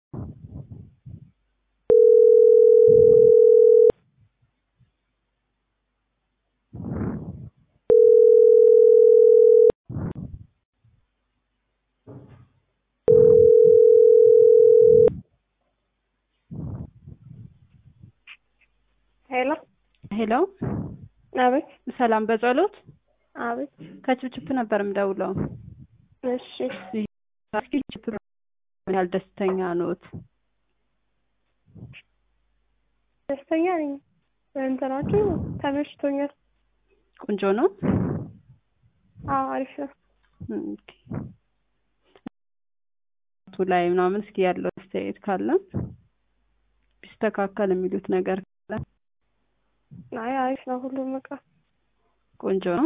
ሄሎ ሄሎ አቤት ሰላም በጸሎት አቤት ከችፕችፕ ነበር የምደውለው። እሺ እስኪ ችፕ ምን ያህል ደስተኛ ኖት? ደስተኛ ነኝ በእንትናችሁ ተመችቶኛል ቆንጆ ነው። አዎ አሪፍ ነው ኦኬ። ቱ ላይ ምናምን እስኪ ያለው አስተያየት ካለ ቢስተካከል የሚሉት ነገር ካለ አይ አሪፍ ነው ሁሉም እቃ ቆንጆ ነው።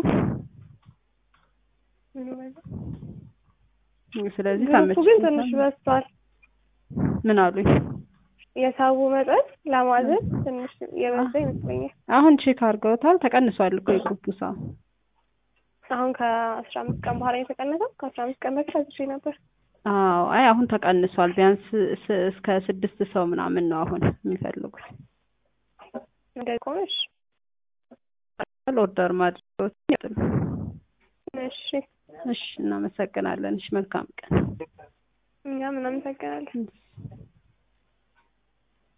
ምንም አይልም። ስለዚህ ግሩፑ ግን ትንሽ ተመችቶታል። በዝቷል ምን አሉኝ? የሰው መጠን ለማዘዝ ትንሽ የበዛ ይመስለኛል አሁን ቼክ አድርገውታል። ተቀንሷል እኮ የግሩፑ ሰው። አሁን ከአስራ አምስት ቀን በኋላ የተቀነሰው ከአስራ አምስት ቀን በፊት አዝዤ ነበር አዎ አይ አሁን ተቀንሷል። ቢያንስ ስ- እስከ ስድስት ሰው ምናምን ነው አሁን የሚፈልጉት። እንደዚህ ከሆነሽ ኦርደር ማድረግ ይጥሉ። እሺ እሺ እናመሰግናለን። እሺ መልካም ቀን። እኛም እናመሰግናለን